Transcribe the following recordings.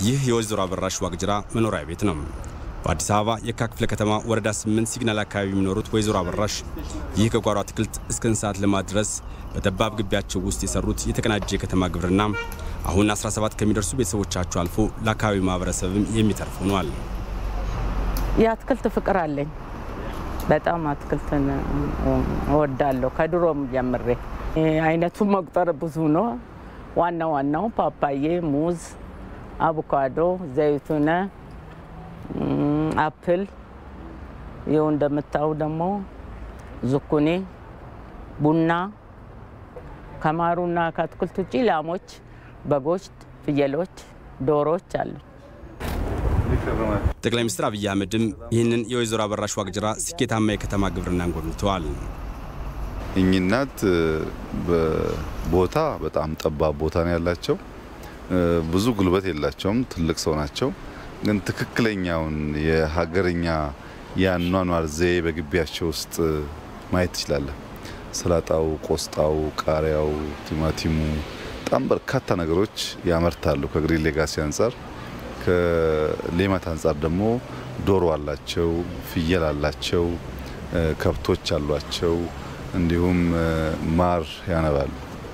ይህ የወይዘሮ አበራሽ ዋቅጅራ መኖሪያ ቤት ነው። በአዲስ አበባ የካ ክፍለ ከተማ ወረዳ 8 ሲግናል አካባቢ የሚኖሩት ወይዘሮ አበራሽ ይህ ከጓሮ አትክልት እስከ እንስሳት ልማት ድረስ በጠባብ ግቢያቸው ውስጥ የሰሩት የተቀናጀ የከተማ ግብርና አሁን 17 ከሚደርሱ ቤተሰቦቻቸው አልፎ ለአካባቢው ማህበረሰብም የሚተርፍ ሆኗል። የአትክልት ፍቅር አለኝ። በጣም አትክልትን እወዳለሁ ከድሮም ጀምሬ። አይነቱን መቁጠር ብዙ ነው። ዋና ዋናው ፓፓዬ፣ ሙዝ፣ አቮካዶ፣ ዘይቱነ፣ አፕል ይኸው እንደምታዩ ደግሞ ዙኩኒ፣ ቡና ከማሩና ከአትክልት ውጭ ላሞች፣ በጎች፣ ፍየሎች፣ ዶሮዎች አሉ። ጠቅላይ ሚኒስትር አብይ አህመድም ይህንን የወይዘሮ አበራሽ ዋቅጅራ ስኬታማ የከተማ ግብርናን ጎብኝተዋል። እኚህ እናት ቦታ በጣም ጠባብ ቦታ ነው ያላቸው። ብዙ ጉልበት የላቸውም። ትልቅ ሰው ናቸው። ግን ትክክለኛውን የሀገርኛ የአኗኗር ዘዬ በግቢያቸው ውስጥ ማየት ትችላለን። ሰላጣው፣ ቆስጣው፣ ቃሪያው፣ ቲማቲሙ በጣም በርካታ ነገሮች ያመርታሉ። ከግሪን ሌጋሲ አንጻር ከሌማት አንጻር ደግሞ ዶሮ አላቸው፣ ፍየል አላቸው፣ ከብቶች አሏቸው። እንዲሁም ማር ያነባሉ።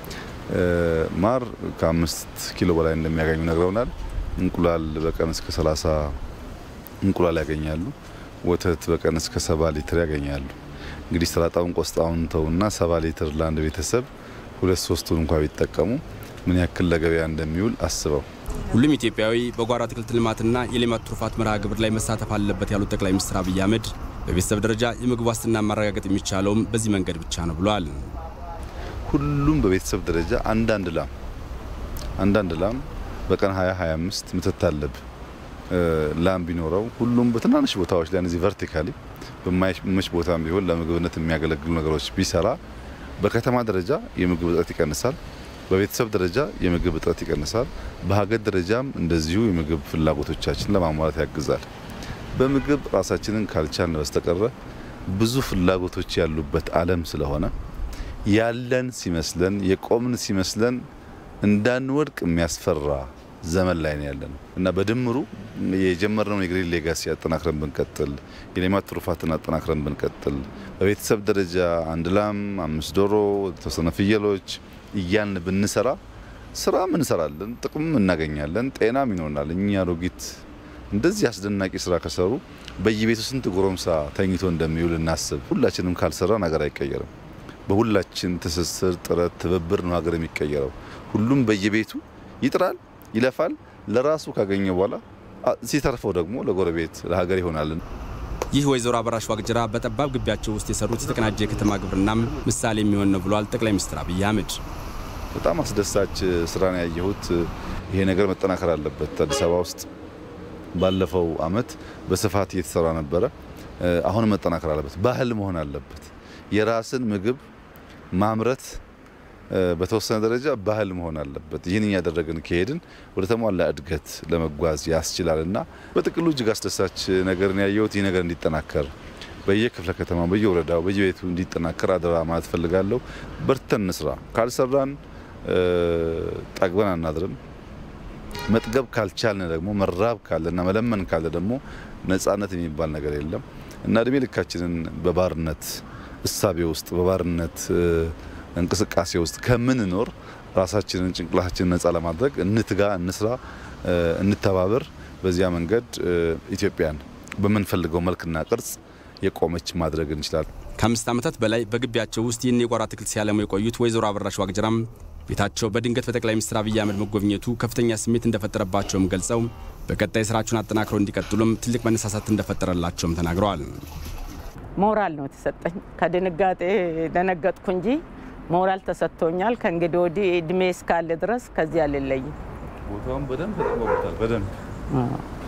ማር ከአምስት ኪሎ በላይ እንደሚያገኙ ነግረውናል። እንቁላል በቀን እስከ 30 እንቁላል ያገኛሉ። ወተት በቀን እስከ ሰባ ሊትር ያገኛሉ። እንግዲህ ሰላጣውን ቆስጣውን ተውና ሰባ ሊትር ለአንድ ቤተሰብ ሁለት ሶስቱን እንኳ ቢጠቀሙ ምን ያክል ለገበያ እንደሚውል አስበው። ሁሉም ኢትዮጵያዊ በጓሮ አትክልት ልማትና የሌማት ትሩፋት መርሃ ግብር ላይ መሳተፍ አለበት ያሉት ጠቅላይ ሚኒስትር አብይ አህመድ በቤተሰብ ደረጃ የምግብ ዋስትና ማረጋገጥ የሚቻለውም በዚህ መንገድ ብቻ ነው ብለዋል። ሁሉም በቤተሰብ ደረጃ አንዳንድ ላም አንዳንድ ላም በቀን 20 25 ምትት አለብ ላም ቢኖረው ሁሉም በትናንሽ ቦታዎች ላይ እነዚህ ቨርቲካሊ በማይመች ቦታም ቢሆን ለምግብነት የሚያገለግሉ ነገሮች ቢሰራ በከተማ ደረጃ የምግብ እጥረት ይቀንሳል። በቤተሰብ ደረጃ የምግብ እጥረት ይቀንሳል። በሀገር ደረጃም እንደዚሁ የምግብ ፍላጎቶቻችን ለማሟላት ያግዛል። በምግብ ራሳችንን ካልቻልን በስተቀረ ብዙ ፍላጎቶች ያሉበት ዓለም ስለሆነ ያለን ሲመስለን የቆምን ሲመስለን እንዳንወድቅ የሚያስፈራ ዘመን ላይ ነው ያለነው እና በድምሩ የጀመርነውን የግሪን ሌጋሲ አጠናክረን ብንቀጥል፣ የሌማት ትሩፋትን አጠናክረን ብንቀጥል፣ በቤተሰብ ደረጃ አንድ ላም፣ አምስት ዶሮ፣ የተወሰነ ፍየሎች እያልን ብንሰራ ስራም እንሰራለን፣ ጥቅምም እናገኛለን፣ ጤናም ይኖርናል። እኛ አሮጊት እንደዚህ አስደናቂ ስራ ከሰሩ በየቤቱ ስንት ጎረምሳ ተኝቶ እንደሚውል እናስብ። ሁላችንም ካልሰራ ነገር አይቀየርም። በሁላችን ትስስር፣ ጥረት፣ ትብብር ነው ሀገር የሚቀየረው። ሁሉም በየቤቱ ይጥራል፣ ይለፋል። ለራሱ ካገኘ በኋላ ሲተርፈው ደግሞ ለጎረቤት ለሀገር ይሆናል። ይህ ወይዘሮ አበራሽ ዋቅጅራ በጠባብ ግቢያቸው ውስጥ የሰሩት የተቀናጀ የከተማ ግብርናም ምሳሌ የሚሆን ነው ብለዋል ጠቅላይ ሚኒስትር አብይ አህመድ። በጣም አስደሳች ስራ ነው ያየሁት። ይሄ ነገር መጠናከር አለበት። አዲስ አበባ ውስጥ ባለፈው አመት በስፋት እየተሰራ ነበረ። አሁን መጠናከር አለበት። ባህል መሆን አለበት። የራስን ምግብ ማምረት በተወሰነ ደረጃ ባህል መሆን አለበት። ይህን እያደረግን ከሄድን ወደ ተሟላ እድገት ለመጓዝ ያስችላል እና በጥቅሉ እጅግ አስደሳች ነገርን ያየሁት ይህ ነገር እንዲጠናከር በየክፍለ ከተማ በየወረዳው በየቤቱ እንዲጠናከር አደራ ማለት ፈልጋለሁ። በርተን እንስራ። ካልሰራን ጠግበን አናድርም። መጥገብ ካልቻልን ደግሞ መራብ ካለና መለመን ካለ ደግሞ ነጻነት የሚባል ነገር የለም እና እድሜ ልካችንን በባርነት እሳቤ ውስጥ በባርነት እንቅስቃሴ ውስጥ ከምንኖር ራሳችንን ጭንቅላታችንን ነጻ ለማድረግ እንትጋ፣ እንስራ፣ እንተባበር። በዚያ መንገድ ኢትዮጵያን በምንፈልገው መልክና ቅርጽ የቆመች ማድረግ እንችላለን። ከአምስት ዓመታት በላይ በግቢያቸው ውስጥ ይህን የጓሮ አትክልት ሲያለሙ የቆዩት ወይዘሮ አበራሽ ዋቅጅራም ቤታቸው በድንገት በጠቅላይ ሚኒስትር አብይ አህመድ መጎብኘቱ ከፍተኛ ስሜት እንደፈጠረባቸውም ገልጸው በቀጣይ ስራቸውን አጠናክረው እንዲቀጥሉም ትልቅ መነሳሳት እንደፈጠረላቸውም ተናግረዋል። ሞራል ነው የተሰጠኝ። ከድንጋጤ ደነገጥኩ እንጂ ሞራል ተሰጥቶኛል። ከእንግዲህ ወዲህ እድሜ እስካለ ድረስ ከዚህ አልለይም። ቦታውን በደንብ ተጠቅመውበታል። በደንብ